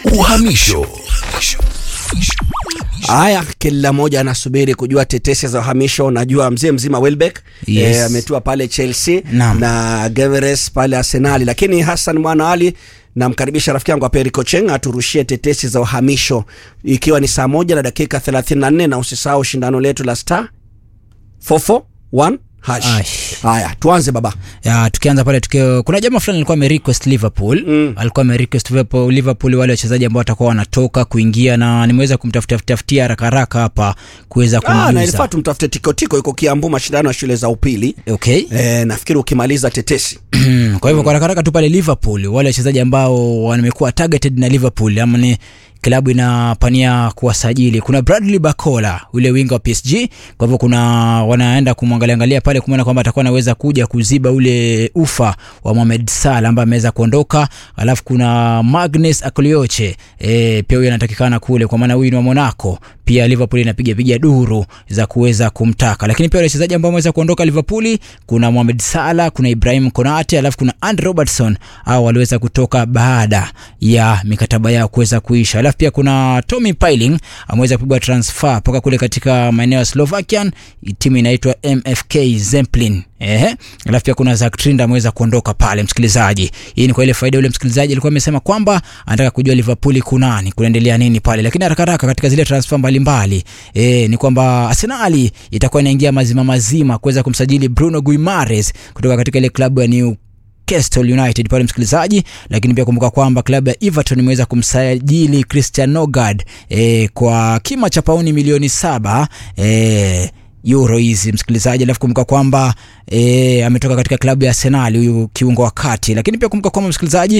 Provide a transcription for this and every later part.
Uhamisho. Haya, kila mmoja anasubiri kujua tetesi za uhamisho. Najua mzee mzima Welbeck Yes. eh, ametua pale Chelsea Naam. na Geveres pale Arsenali, lakini Hassan Mwana Ali namkaribisha rafiki yangu Aperi Kocheng aturushie tetesi za uhamisho ikiwa ni saa moja na dakika 34 na usisahau shindano letu la star 441 hash. Ash. Haya, tuanze baba. ya tukianza pale tukio kuna jamaa fulani alikuwa amerequest liverpool Mm. alikuwa amerequest liverpool, liverpool wale wachezaji ambao watakuwa wanatoka kuingia na nimeweza kumtafuta tafutia haraka haraka hapa kuweza Ah, na ilifaa kumuuliza tumtafute Tikotiko, yuko Kiambu, mashindano ya shule za upili. okay Eh, nafikiri ukimaliza tetesi kwa hivyo kwa haraka haraka tu pale liverpool wale wachezaji ambao wamekuwa targeted na liverpool ama ni klabu inapania kuwasajili kuna bradley bacola ule winga wa psg kwa hivyo kuna wanaenda kumwangalia angalia pale kumwona kwamba atakuwa anaweza kuja kuziba ule ufa wa mohamed salah ambaye ameweza kuondoka alafu kuna magnus aklioche e, pia huyu anatakikana kule kwa maana huyu ni wa monaco pia liverpool inapiga piga duru za kuweza kumtaka lakini pia wale wachezaji ambao wameweza kuondoka liverpool kuna mohamed salah kuna ibrahim konate alafu kuna and robertson au waliweza kutoka baada ya mikataba yao kuweza kuisha alafu pia kuna tommy piling ameweza kupigwa transfer mpaka kule katika maeneo ya slovakian timu inaitwa mfk zemplin Ehe. Alafu pia kuna Zak Trinda ameweza kuondoka pale msikilizaji. Hii ni kwa ile faida yule msikilizaji alikuwa amesema kwamba anataka kujua Liverpool kunani, kunaendelea nini pale. Lakini haraka haraka katika zile transfer mbalimbali, eh ni kwamba Arsenal itakuwa inaingia mazima mazima kuweza kumsajili Bruno Guimares kutoka katika ile klabu ya New Newcastle United pale msikilizaji, lakini pia kumbuka kwamba klabu ya Everton imeweza kumsajili Christian Nogard e, kwa kima cha pauni milioni saba e, euro hizi msikilizaji, alafu kumbuka kwamba e, ametoka katika klabu ya Arsenal huyu kiungo wa kati, lakini pia kumbuka kwamba msikilizaji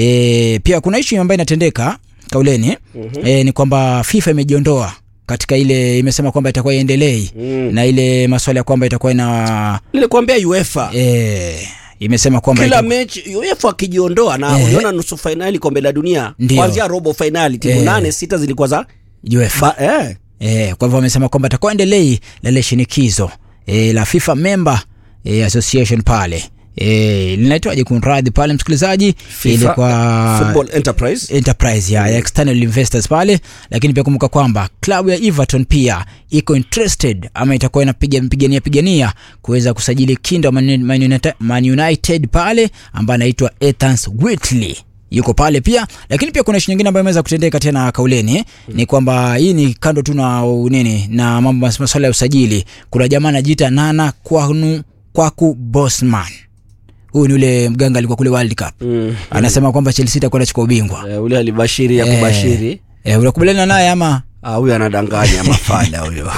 e, pia kuna issue ambayo inatendeka kauleni mm-hmm. e, ni kwamba FIFA imejiondoa katika ile imesema kwamba itakuwa iendelei Mm. na ile maswala ya kwamba itakuwa ina nilikwambia UEFA e, imesema kwamba kila ita- mechi UEFA akijiondoa na Eh. uliona nusu fainali kombe la dunia Ndio. kuanzia robo fainali timu Eh. nane sita zilikuwa za UEFA ba, eh. E, kwa hivyo wamesema kwamba atakuwa endelei la ile shinikizo e, la FIFA member e, association pale e, linaitwaje kunradhi pale msikilizaji FIFA, ilikuwa Football Enterprise enterprise ya, ya external investors pale lakini pia kumbuka kwamba klabu ya everton pia iko interested ama itakuwa inapiga pigania pigania kuweza kusajili kinda wa Man, Man, United, Man United pale ambaye anaitwa Ethans Whitley yuko pale pia lakini pia kuna ishu nyingine ambayo imeweza kutendeka tena kauleni mm. ni kwamba hii ni kando tu na uh, nini na mambo mas- masuala ya usajili kuna jamaa anajiita nana kwanu kwaku bosman huyu ni ule mganga alikuwa kule world cup mm. anasema kwamba chelsea itakuwa inachukua ubingwa eh, ule alibashiri ya Eh, kubashiri eh, unakubaliana naye ama ah, huyo anadanganya mafala huyo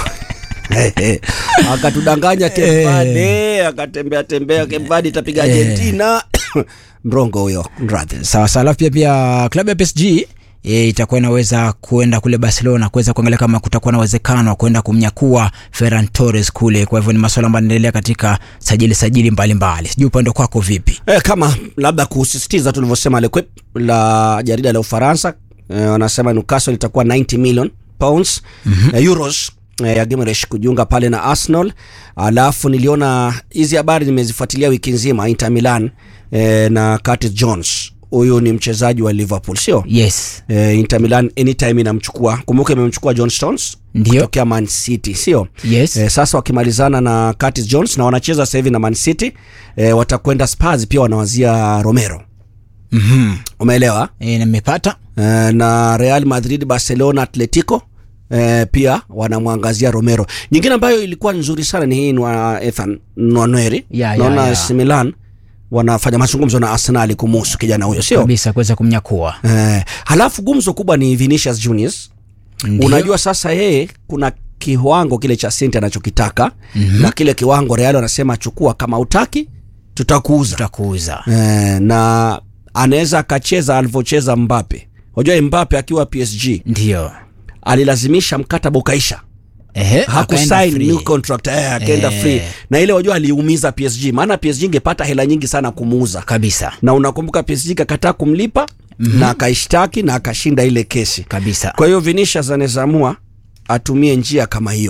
akatudanganya Kempade akatembea tembea Kempade itapiga Argentina mrongo huyo mradhi sawa sawa alafu pia pia klabu ya psg E, itakuwa inaweza kuenda kule barcelona kuweza kuangalia kama kutakuwa na uwezekano wa kuenda kumnyakua ferran torres kule kwa hivyo ni maswala ambayo yanaendelea katika sajili sajili mbalimbali sijui upande kwako vipi Eh, kama labda kusisitiza tulivyosema L'Equipe la jarida la Ufaransa eh, wanasema Newcastle itakuwa 90 million pounds mm-hmm. eh, euros eh, ya Gimenez kujiunga pale na Arsenal. Alafu niliona hizi habari nimezifuatilia wiki nzima Inter Milan eh, na Curtis Jones. Huyu ni mchezaji wa Liverpool sio? yes Eh, Inter Milan anytime inamchukua. Kumbuka imemchukua John Stones Ndio. kutokea Man City sio? yes Eh, sasa wakimalizana na Curtis Jones na wanacheza sasa hivi na Man City eh, watakwenda Spurs pia wanawazia Romero. mm-hmm. Umeelewa? e, nimepata Eh, na Real Madrid, Barcelona, Atletico eh, pia wanamwangazia Romero. Nyingine ambayo ilikuwa nzuri sana ni hii ni wa Ethan Nwaneri. Ya, ya, Naona ya. AC Milan wanafanya mazungumzo na Arsenal kumuhusu kijana huyo sio? kabisa kuweza kumnyakua Eh, halafu gumzo kubwa ni Vinicius Juniors. Ndio. Unajua sasa yeye kuna kiwango kile cha senti anachokitaka mm-hmm. na kile kiwango Real wanasema chukua, kama utaki tutakuuza tutakuuza eh, na anaweza akacheza alivyocheza Mbappe. Unajua Mbappe akiwa PSG ndio alilazimisha mkataba ukaisha, Ehe, akaenda hakusign free. new contract eh, akaenda Eh. free, na ile wajua aliumiza PSG, maana PSG ingepata hela nyingi sana kumuuza, kabisa na unakumbuka PSG kakataa kumlipa mm-hmm. na akaishtaki na akashinda ile kesi. kabisa Kwa hiyo Vinicius anaweza amua atumie njia kama hiyo.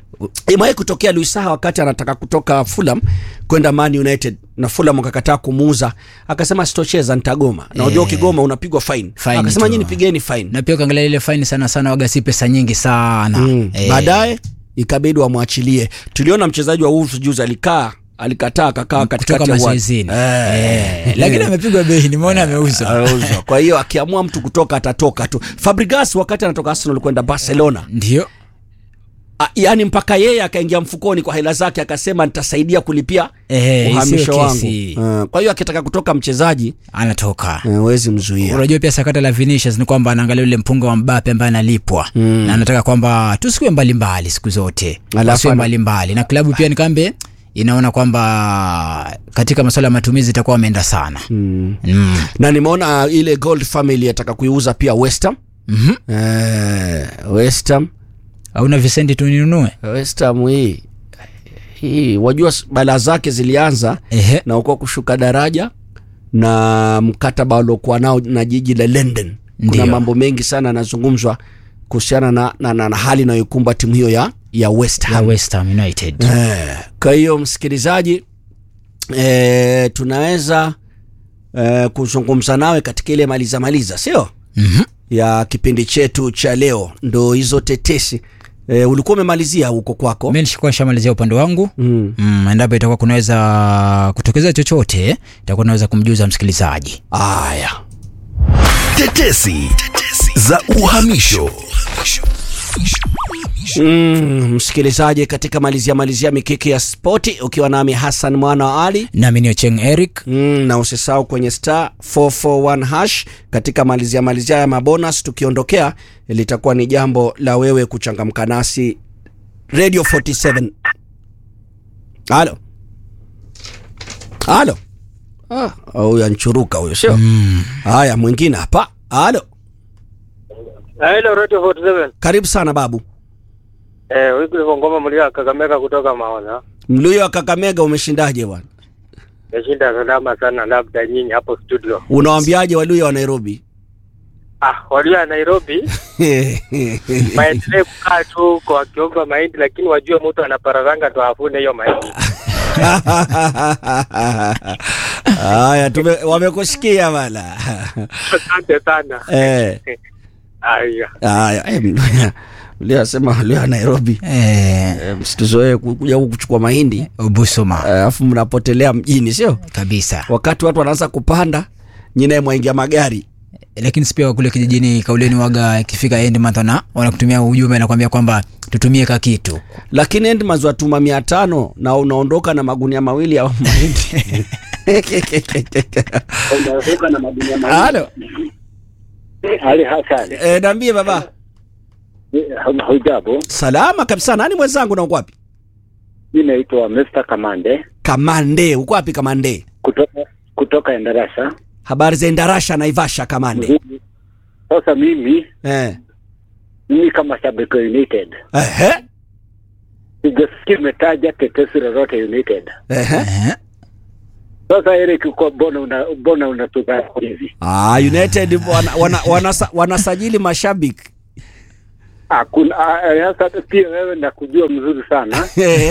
imewahi kutokea Luis Saha wakati anataka kutoka Fulham kwenda Man United na Fulham akakataa kumuuza, akasema sitocheza, nitagoma. Na unajua Eh. ukigoma unapigwa fine. Fine Akasema tu. nyinyi pigeni fine. na pia ukiangalia ile faini sana sana waga si pesa nyingi sana Mm. Eh, Baadaye ikabidi wamwachilie. Tuliona mchezaji wa Wolves juzi alikaa alikataa akakaa katikati kutoka ya uwanja. mazoezini Eh. Eh, lakini amepigwa bei nimeona ameuzwa Ameuzwa. Kwa hiyo akiamua mtu kutoka atatoka tu. Fabregas wakati anatoka Arsenal kwenda Barcelona, ndio a, yani mpaka yeye akaingia mfukoni kwa hela zake akasema nitasaidia kulipia Eh, uhamisho isiwe wangu. kesi. Uh, kwa hiyo akitaka kutoka mchezaji anatoka uh, wezi mzuia. unajua pia sakata la Vinicius ni kwamba anaangalia ule mpunga wa Mbappe ambaye analipwa na anataka kwamba tusikuwe mbalimbali siku zote Alafu tusiwe ana- mbalimbali na klabu pia ni kambe inaona kwamba katika masuala ya matumizi itakuwa wameenda sana Mm. mm. Na nimeona ile Gold Family ataka kuiuza pia West Ham. mm Eh, West Ham auna Visendi tuninunue West Ham hii hii wajua balaa zake zilianza ehe na uko kushuka daraja na mkataba waliokuwa nao na jiji la London. Kuna Ndio. mambo mengi sana yanazungumzwa kuhusiana na, na, na, na hali inayoikumba timu hiyo ya, ya West ya Ham. West Ham United Eh, kwa hiyo msikilizaji eh, tunaweza eh, kuzungumza nawe katika ile maliza maliza, sio Mhm. ya kipindi chetu cha leo, ndo hizo tetesi eh, ulikuwa umemalizia huko kwako mimi nishikuwa nishamalizia upande wangu mm. Mm, endapo itakuwa kunaweza kutokeza chochote itakuwa naweza kumjuza msikilizaji Aya, Tetesi za uhamisho. mm, msikilizaji, katika malizia malizia mikiki ya spoti ukiwa nami Hassan mwana wa Ali nami ni Ocheng Eric Mm, na usisahau kwenye star 441 hash katika malizia malizia ya mabonus tukiondokea, litakuwa ni jambo la wewe kuchangamka nasi. Radio 47. Halo. Halo. Ah, huyu anchuruka huyo sio? Haya, mwingine hapa. Halo. Hello Radio 47. Karibu sana babu. Eh, Wycliffe Ngoma mlia Kakamega kutoka Maona. Mluyo wa Kakamega umeshindaje bwana? Nashinda salama sana labda nyinyi hapo studio. Unawaambiaje Waluya wa Nairobi? Ah, walio Nairobi maendelee kukaa tu huko wakiomba mahindi lakini wajue mtu anapararanga tu afune hiyo mahindi. Haya, tume wamekusikia bana. Asante sana. eh. Aya. Haya, eh, Mluya- Mluya asema Mluya wa Nairobi eh, eh, msituzoee ku- kuja huku kuchukua mahindi Ubusuma eh, alafu mnapotelea mjini, sio kabisa wakati watu wanaanza kupanda, nyinaye mwaingia magari lakini si pia kule kijijini kauleni waga ikifika end month wana wanakutumia ujumbe nakwambia kwamba tutumie ka kitu lakini Endmans watuma mia tano na unaondoka na magunia mawili ya mahindi. Halo, Ali Hassan, eh, niambie baba. hujambo? Salama kabisa. Nani mwenzangu na uko wapi? Mi naitwa Mr. Kamande Kamande, uko wapi Kamande? kutoka kutoka Endarasa. Habari za Indarasha Naivasha Kamande. Sasa mimi Eh. mimi kama shabiki wa United Ehe. sijasikia umetaja tetesi lolote United. Ehe. eh, Sasa Eric, uko mbona una mbona unatuka hivi? Ah, United wana, wana, wanasa, wanasajili mashabiki. Hakuna ah, sasa pia wewe nakujua mzuri sana,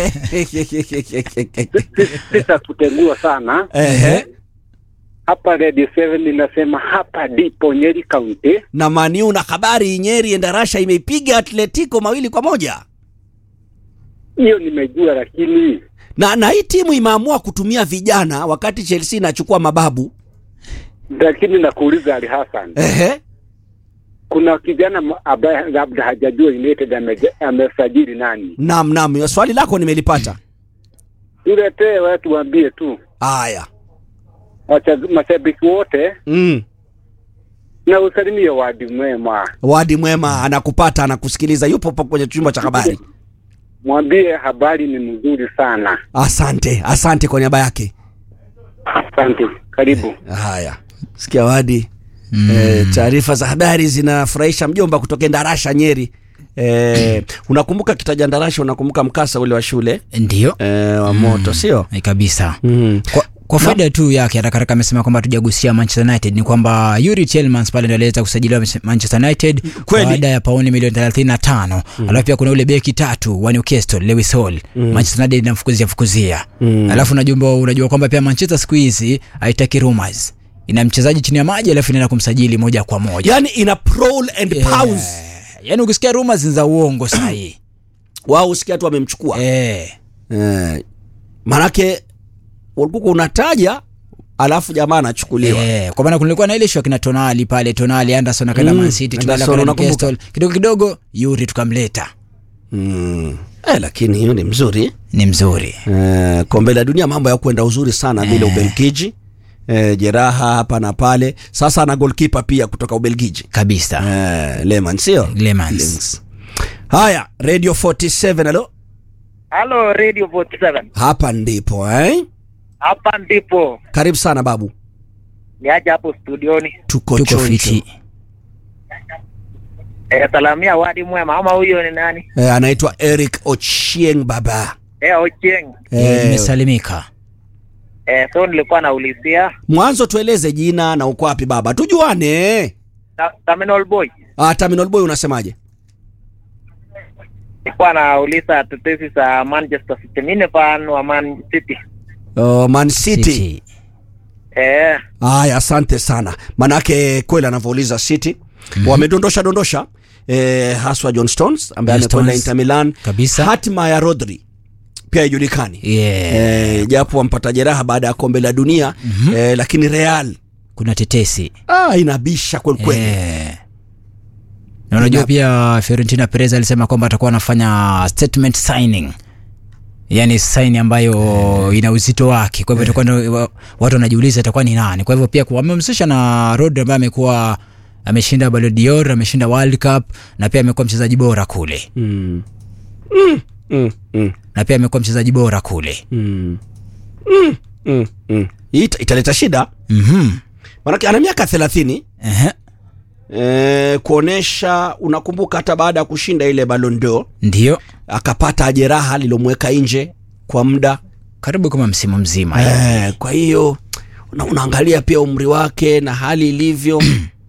sitakutengua sana Ehe. hapa. Red 7 inasema hapa ndipo Nyeri County. Na Maniu na habari Nyeri Endarasha imeipiga Atletico mawili kwa moja. Hiyo nimejua, lakini Na na hii timu imeamua kutumia vijana wakati Chelsea inachukua mababu. lakini nakuuliza Ali Hassan, Ehe. kuna kijana m- ambaye labda hajajua United ameja- amesajili nani? Naam, naam, swali lako nimelipata. Tuletee watu waambie tu Haya. wacha- mashabiki wote Mm. na usalimie wadi mwema, Wadi mwema anakupata, anakusikiliza, yupo hapo kwenye chumba cha habari. mwambie habari ni mzuri sana. Asante, asante kwa niaba yake. Asante, karibu. Haya, sikia Wadi. Mm. E, taarifa za habari zinafurahisha mjomba kutoka Ndarasha Nyeri. E, unakumbuka kitaja Ndarasha, unakumbuka mkasa ule wa shule ndio e, wa moto sio? Eh, kabisa Mm. kwa, kwa faida tu yake haraka haraka amesema kwamba tujagusia Manchester United ni kwamba Yuri Tielemans pale ndio aliweza kusajiliwa Manchester United Kweli. baada ya pauni milioni 35 alafu pia kuna ule beki tatu wa Newcastle Lewis Hall Manchester United inamfukuzia fukuzia alafu unajua unajua kwamba pia Manchester siku hizi haitaki rumors ina mchezaji chini ya maji alafu inaenda kumsajili moja kwa moja yani ina prowl and Yeah. pounds yaani ukisikia rumors ni za uongo sahi wao usikia tu wamemchukua eh eh, manake ulikuwa unataja alafu jamaa anachukuliwa Eh, kwa maana kulikuwa na ile show kina Tonali pale Tonali Anderson akaenda Mm, Man City tukaenda Anderson, kwa unakumbuka? Newcastle kidogo kidogo Yuri tukamleta mm. eh, lakini hiyo ni mzuri ni mzuri eh, kombe la dunia mambo ya kwenda uzuri sana vile ubelgiji eh, jeraha hapa na pale sasa ana golkipa pia kutoka ubelgiji kabisa eh, leman sio Lemans. Lemans. haya radio 47 alo Halo Radio 47. hapa ndipo eh? Hapa ndipo karibu sana babu niaje hapo studioni. tuko, tuko chonjo. fiti Eh, salamia wadi mwema ama huyo ni nani? eh, anaitwa eric ochieng baba Eh, Ochieng. eh, imesalimika Eh, so nilikuwa naulizia mwanzo tueleze jina na uko wapi baba tujuane Ta- Terminal Boy. ah, terminal boy unasemaje Nilikuwa nauliza tetesi za Manchester City. Mimi ni fan wa Man City. oh, man city, City. Eh, Haya, asante sana, manake kweli anavyouliza City mm-hmm. wamedondosha dondosha eh, haswa John Stones ambaye John amekwenda Stones. Inter Milan. Kabisa. Hatima ya Rodri pia haijulikani Yeah. eh, japo wampata jeraha baada ya kombe la dunia mm-hmm. eh, lakini Real kuna tetesi ah, inabisha kweli kweli Eh. na unajua pia Fiorentina Perez alisema kwamba atakuwa anafanya statement signing yaani saini ambayo ina uzito wake kwa hivyo itakuwa ndio wa- watu wanajiuliza itakuwa ni nani kwa hivyo pia ku- wamemhusisha na Rodri ambaye amekuwa ameshinda Ballon d'Or ameshinda World Cup na pia amekuwa mchezaji bora kule mm. Mm, mm, mm, na pia amekuwa mchezaji bora kule mm. Mm, mm, mm. Hii ita- italeta shida mhm manake ana miaka thelathini Ehe. eh, kuonesha unakumbuka hata baada ya kushinda ile Ballon d'Or ndio akapata jeraha lilomweka nje kwa muda karibu kama msimu mzima eh, kwa hiyo una, unaangalia pia umri wake na hali ilivyo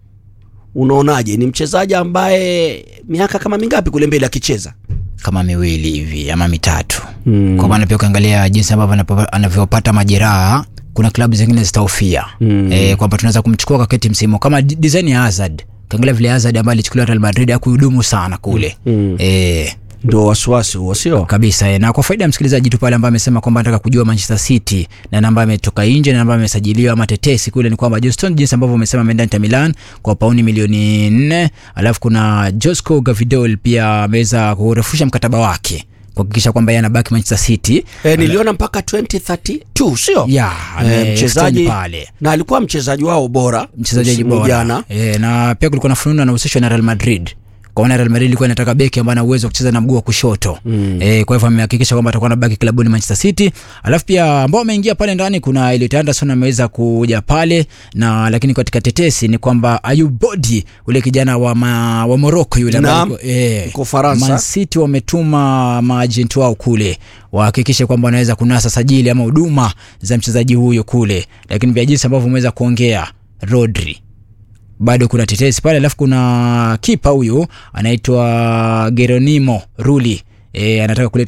unaonaje ni mchezaji ambaye miaka kama mingapi kule mbele akicheza kama miwili hivi ama mitatu Mm. kwa maana pia ukiangalia jinsi ambavyo anapo- anavyopata majeraha kuna klabu zingine zitahofia Mm. e, kwamba tunaweza kumchukua kaketi msimu kama di- design ya Hazard ukiangalia vile Hazard ambaye alichukuliwa Real Madrid akuhudumu sana kule Mm. e, ndio wasiwasi huo sio kabisa e. na kwa faida ya msikilizaji tu pale ambaye amesema kwamba anataka kujua Manchester City na namba ametoka nje na namba amesajiliwa ama tetesi kule ni kwamba Johnston jinsi ambavyo umesema ameenda Inter Milan kwa pauni milioni nne alafu kuna Josko Gavidol pia ameweza kurefusha mkataba wake kuhakikisha kwamba yeye anabaki Manchester City e, niliona mpaka 2032 sio ya ame- Eh, mchezaji extend pale na alikuwa mchezaji wao bora mchezaji msimu bora jana e, na pia kulikuwa na fununu anahusishwa na Real Madrid kwa maana Real Madrid ilikuwa inataka beki ambaye ana uwezo wa kucheza na mguu wa kushoto mm. e, kwa hivyo amehakikisha kwamba atakuwa anabaki klabuni Manchester City alafu pia ambao ameingia pale ndani kuna Elliot Anderson ameweza kuja pale na lakini katika tetesi ni kwamba Ayub Bodi ule kijana wa, ma, wa Morocco yule ambaye Naam, alikuwa- eh, yuko Ufaransa. Man City wametuma maajenti wao kule wahakikishe kwamba wanaweza kunasa sajili ama huduma za mchezaji huyo kule lakini pia jinsi ambavyo umeweza kuongea Rodri bado kuna tetesi pale alafu kuna kipa huyu anaitwa Geronimo Rulli e, anataka kuleta